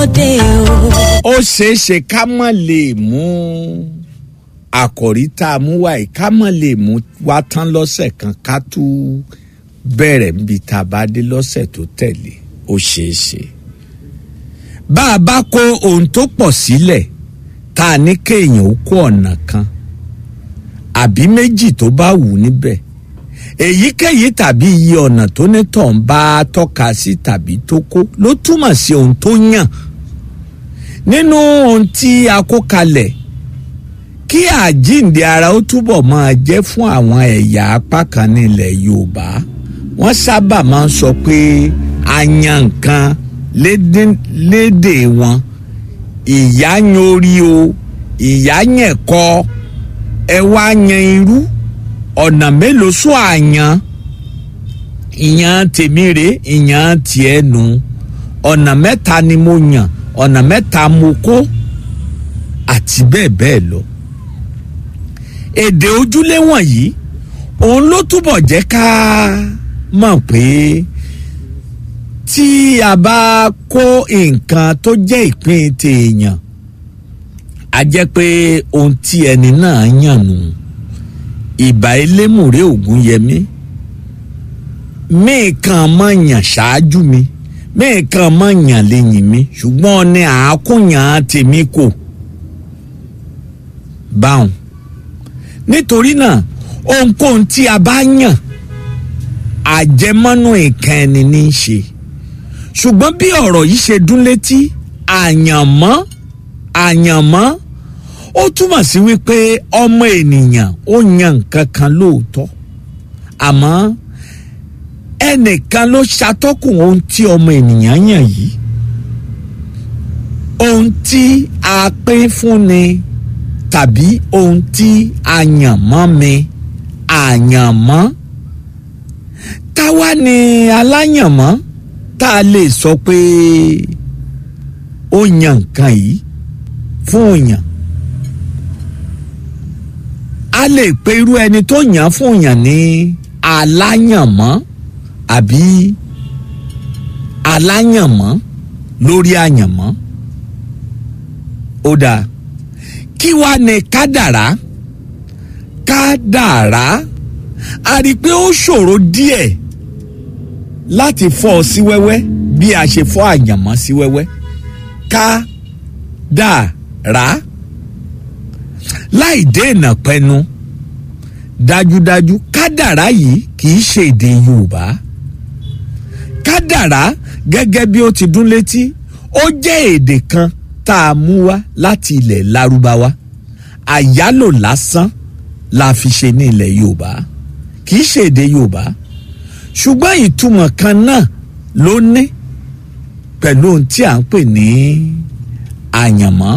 dé o. ó ṣeé ṣe ká mọ̀ lè mú àkòrí tá a mú wáyé ká mọ̀ lè mú wá tán lọ́sẹ̀ kan ká tú bẹ̀rẹ̀ níbi tá a bá dé lọ́sẹ̀ tó tẹ̀lé ó ṣeé ṣe. bá a bá kó ohun tó pọ̀ sílẹ̀ tá a ní kéèyàn ó kó ọ̀nà kan àbí méjì tó bá wù níbẹ̀ èyíkéyìí tàbí iye ọ̀nà tó ní tọ̀ ń bá tọ́ka sí tàbí tó kó ló túmọ̀ sí ohun tó yàn nínú ohun tí a kó kalẹ̀ kí àjíǹde ara ó túbọ̀ máa jẹ́ fún àwọn ẹ̀yà apá kan nílẹ̀ Yorùbá wọ́n sábà máa ń sọ pé a yan nǹkan lédè wọn ìyá yan orí o ìyá yẹn kọ́ ẹ wá yan irú ọ̀nà mélòó sún àyàn ìyàn tèmi rè ìyàn tiẹ̀ nù ọ̀nà mẹ́ta ni mo yàn ọ̀nà mẹ́ta mo kó àti bẹ́ẹ̀ bẹ́ẹ̀ lọ. èdè ojúlé wọ̀nyí òun ló túbọ̀ jẹ́ ká mọ̀ pé tí a bá kó nǹkan tó jẹ́ ìpín tèèyàn a jẹ́ pé ohun tí ẹni náà yàn nù ìbà elémùrè ògúnyẹmí mẹ́ẹ̀kan mọ̀ yàn ṣáájú mi mẹ́ẹ̀kan mọ̀ yàn lẹ́yìn mi ṣùgbọ́n ní àákúnyàn tèmi kò báwọn nítorí náà ohunkóhun tí a bá yàn àjẹmọ́nú ìkan ẹni ní í ṣe ṣùgbọ́n bí ọ̀rọ̀ yìí ṣe dún létí àyànmọ́ àyànmọ́ ó túmọ̀ sí wípé ọmọ ènìyàn ó yan nǹkan kan lóòótọ́ àmọ́ ẹnìkan ló ṣàtọ́kùn ohun tí ọmọ ènìyàn yàn yìí ohun tí a pín fún ni tàbí ohun tí a yàn mọ́ mi àyànmọ́ táwa ni aláyànmọ́ tá a lè sọ pé ó yan nǹkan yìí fún òyàn a lè pe irú ẹni tó yàn fún òyàn ní aláyànmọ́ àbí aláyànmọ́ lórí àyànmọ́ ó dáa kí wàá ní kádàrá kádàrá a rí i pé ó ṣòro díẹ̀ láti fọ́ ọ sí wẹ́wẹ́ bí a ṣe fọ́ àyànmọ́ sí wẹ́wẹ́ kádàrá láì dènà pẹnu dájúdájú kádàrá yìí kì í ṣe èdè Yorùbá kádàrá gẹ́gẹ́ bí ó ti dún létí ó jẹ́ èdè kan tá a mú wá láti ilẹ̀ Lárúbáwá àyálò lásán la fi ṣe ní ilẹ̀ Yorùbá kì í ṣe èdè Yorùbá ṣùgbọ́n ìtumọ̀ kan náà ló ní pẹ̀lú ohun tí à ń pè ní àyànmọ́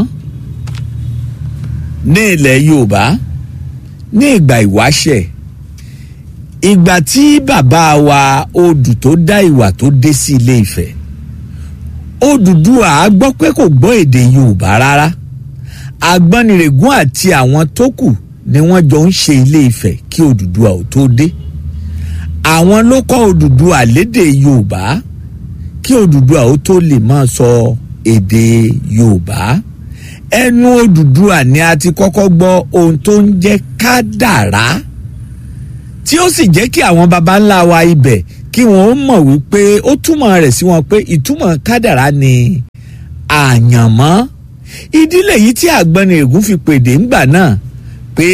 ní ilẹ̀ Yorùbá ní ìgbà ìwáṣẹ̀ ìgbà tí bàbá wa odù tó dá ìwà tó dé sí Ilé Ifẹ̀ Odùduwà á gbọ́ pé kò gbọ́ èdè Yorùbá rárá Àgbọnnìrègún àti àwọn tó kù ni wọ́n jọ ń ṣe Ilé Ifẹ̀ kí Odùduwà ò tó dé àwọn ló kọ́ Odùduwà lédè Yorùbá kí Odùduwà ó tó lè máa sọ èdè Yorùbá ẹnu Odùduwà ni a ti kọ́kọ́ gbọ́ ohun tó ń jẹ́ kádàrá tí ó sì jẹ́ kí àwọn baba ńlá wa ibẹ̀ kí wọ́n mọ̀ wípé ó túmọ̀ rẹ̀ sí wọn pé ìtumọ̀ kádàrá ni àyànmọ́ ìdílé yìí tí Àgbọnnìrègún fi pèdè ńgbà náà pé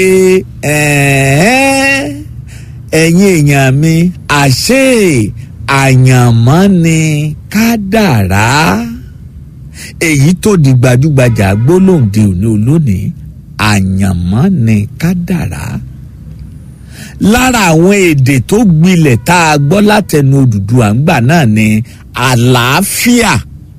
ẹ̀yin èèyàn mi àṣé àyànmọ́ ni kádàrá èyí tó di gbajúgbajà gbólóǹde òní olónìí àyànmọ́ ni kádàrá lára àwọn èdè tó gbilẹ̀ tá a gbọ́ látẹnu Odùduwà ńgbà náà ni àlàáfíà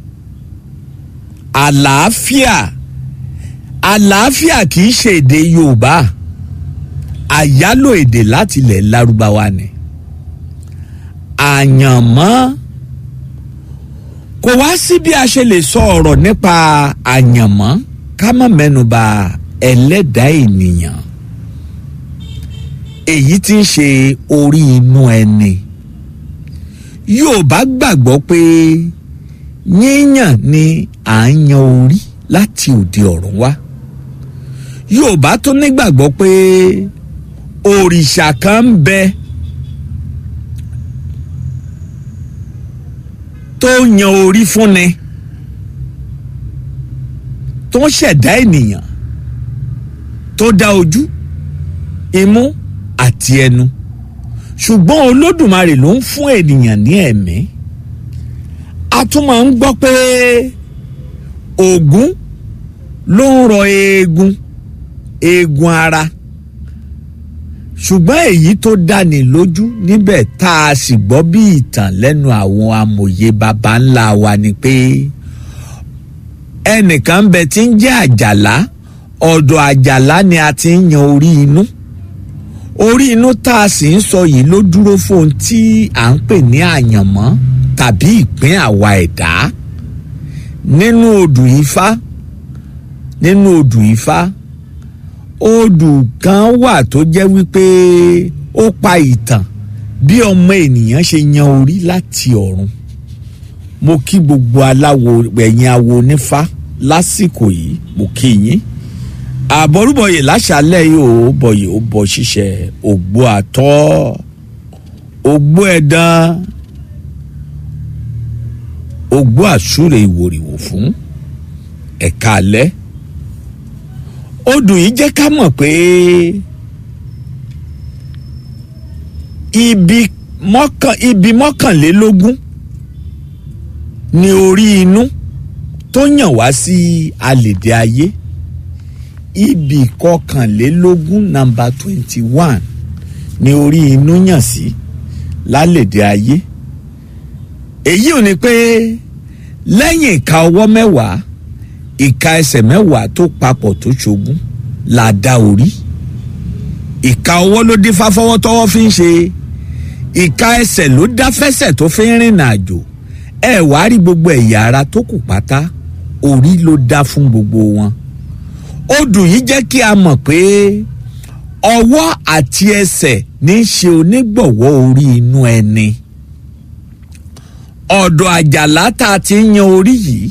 àlàáfíà àlàáfíà kì í ṣe èdè Yorùbá àyálò èdè láti ilẹ̀ Lárúbáwá ni àyànmọ́ kò wá sí bí a ṣe lè sọ ọ̀rọ̀ nípa àyànmọ́ ká má mẹ́nuba ẹlẹ́dàá ènìyàn èyí tí ń ṣe orí inú ẹni Yorùbá gbàgbọ́ pé yíyàn ni à ń yan orí láti òde ọ̀run wá yorùbá tún nígbàgbọ́ pé òrìṣà kan ń bẹ tó yan orí fúnni tó ń ṣẹ̀dá ènìyàn tó dá ojú imú àti ẹnu ṣùgbọ́n olódùmarè ló ń fún ènìyàn ní ẹ̀mí a tún máa ń gbọ́ pé Ògún ló ń rọ eegun eegun ara ṣùgbọ́n èyí tó dáni lójú níbẹ̀ tá a sì gbọ́ bí ìtàn lẹ́nu àwọn amòye baba ńlá wa ni pé ẹnìkan ń bẹ tí ń jẹ́ àjàlá ọ̀dọ̀ àjàlá ni a ti ń yan orí inú orí inú tá a sì ń sọ yìí ló dúró fún ohun tí à ń pè ní àyànmọ́ tàbí ìpín àwa ẹ̀dá nínú odù ifá nínú odù ifá odù kan wà tó jẹ́ wípé ó pa ìtàn bí ọmọ ènìyàn ṣe yan orí láti ọ̀run mo kí gbogbo aláwo ẹ̀yin awo onífá lásìkò yìí mo kí yín àbọrúbọyè láṣálẹ́ yìí ó bọyè ó bọ ṣíṣe ògbó àtọ ògbó ẹ̀dán ògbó àsúrè ìwòrìwò fún ẹ̀ka alẹ́ odù yìí jẹ́ ká mọ̀ pé ibi mọ́kàn ibi mọ́kànlélógún ni orí inú tó yàn wá sí alèdè ayé ibì kọkànlélógún nàmbà twenty one ni orí inú yàn sí lálèdè ayé èyí ò ní pé lẹ́yìn ìka ọwọ́ mẹ́wàá ìka ẹsẹ̀ mẹ́wàá tó papọ̀ tó ṣogún là dá orí ìka ọwọ́ ló dín fáfọwọ́ tọwọ́ fi ń ṣe ìka ẹsẹ̀ ló dá fẹsẹ̀ tó fi ń rìnrìn àjò ẹ wàá rí gbogbo ẹ̀yà ara tó kù pátá orí ló dá fún gbogbo wọn odù yìí jẹ́ kí a mọ̀ pé ọwọ́ àti ẹsẹ̀ ní í ṣe onígbọ̀wọ́ orí inú ẹni ọ̀dọ̀ àjàlá tá a ti ń yan orí yìí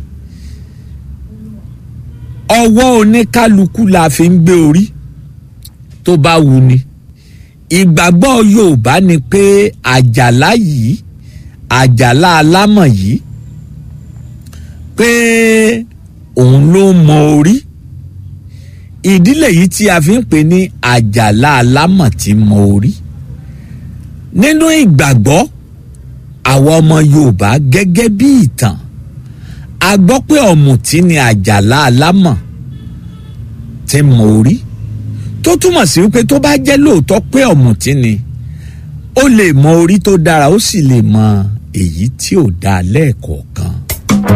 ọwọ́ oníkálukú la fi ń gbé orí tó bá wù ni ìgbàgbọ́ Yorùbá ni pé àjàlá yìí àjàlá alámọ̀ yìí pé òun ló mọ orí ìdílé yìí tí a fi ń pè ní àjàlá alámọ̀ tí mọ orí nínú ìgbàgbọ́ àwọn ọmọ Yorùbá gẹ́gẹ́ bí ìtàn a gbọ́ pé ọ̀mùtí ni àjàlá alámọ̀ tí mọ orí tó túmọ̀ sí wípé tó bá jẹ́ lóòótọ́ pé ọ̀mùtí ni ó lè mọ orí tó dára ó sì lè mọ èyí tí ò dáa lẹ́ẹ̀kọ̀ọ̀kan